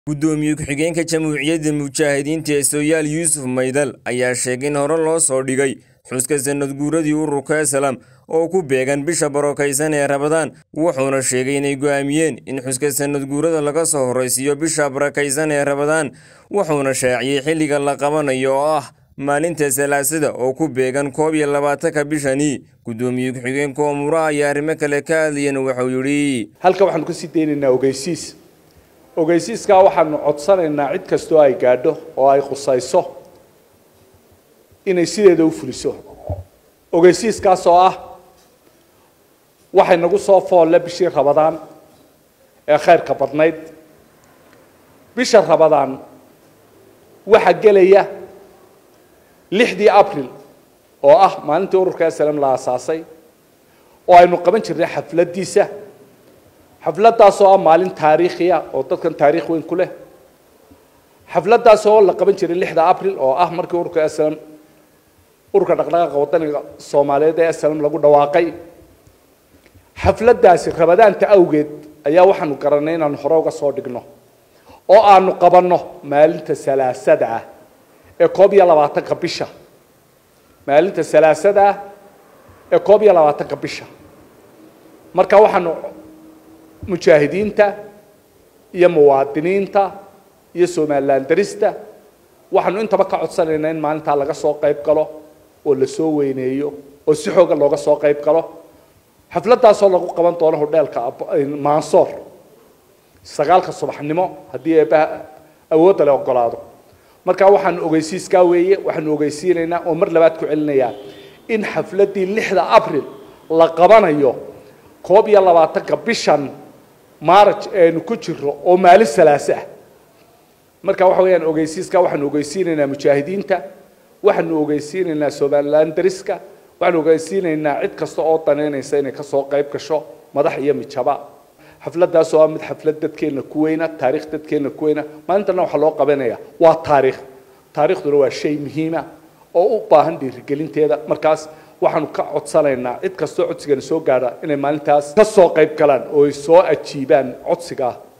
gudoomiye ku-xigeenka jamhuuriyadda mujaahidiinta ee sooyaal yuusuf maydal ayaa sheegay in hore loo soo dhigay xuska sanad guuradii ururka aslam oo ku beegan bisha barokaysan ee rabadaan wuxuuna sheegay inay go'aamiyeen in xuska sanad guurada laga soo horraysiiyo bisha barakaysan ee rabadaan wuxuuna shaaciyey xilliga la qabanayo oo ah maalinta salaasada oo ku beegan koob iyo labaatanka bishani gudoomiye ku-xigeenka oomuraha ayaa arrimo kale ka hadlayeen wuxuu yidhi halkan waxaanu ka sii daynaynaa ogeysiis ogeysiiskaa waxaanu codsanaynaa cid kastoo ay gaadho oo ay khusayso inay sideeda u fuliso ogeysiiskaas oo ah waxay nagu soo foolle bishii rabadaan ee khayrka badnayd bisha rabadaan waxaa gelaya lixdii abril oo ah maalintii ururka aslam la aasaasay oo aynu qaban jirnay xafladdiisa xafladdaas oo ah maalin taariikhiya oo dadkan taariikh weyn ku leh xafladdaas oo la qaban jiray lixda abril oo ah markii ururka aslam ururka dhaqdhaqaaqa wadaniga soomaaliyeed ee aslam lagu dhawaaqay xafladdaasi rabadaanta awgeed ayaa waxaanu garanay inaanu hore uga soo dhigno oo aanu qabanno maalinta salaasada ah ee koob iyo labaatanka bisha maalinta salaasada ah ee koob iyo labaatanka bisha marka waxaanu mujaahidiinta iyo muwaadiniinta iyo somalilan darista waxaanu intaba ka codsanaynaa in maalintaa laga soo qayb galo oo la soo weyneeyo oo si xooga looga soo qayb galo xafladdaasoo lagu qaban doono hodheelka mansoor sagaalka subaxnimo haddii eebbaha awoodda le ogolaado marka waxaanu ogeysiiskaa weeye waxaanu ogeysiinaynaa oo mar labaad ku celinayaa in xafladdii lixda abril la qabanayo koob iyo labaatanka bishan maaraj eenu ku jiro oo maalin salaase ah marka waxa weeyaan ogeysiiska waxaanu ogeysiinaynaa mujaahidiinta waxaanu ogeysiinaynaa somalilan dariska waxaanu ogeysiinaynaa cid kasta oo daneynaysa inay kasoo qayb gasho madax iyo mijaba xafladdaas oo ah mid xaflad dadkeenna ku weyna taarikh dadkeenna ku weyna maalintana waxaa loo qabanaya waa taariikh taariikhduna waa shay muhiima oo u baahan dhiirigelinteeda markaas waxaanu ka codsanaynaa cid kastoo codsigana soo gaadha inay maalintaas ka soo qayb galaan oo ay soo ajiibaan codsigaa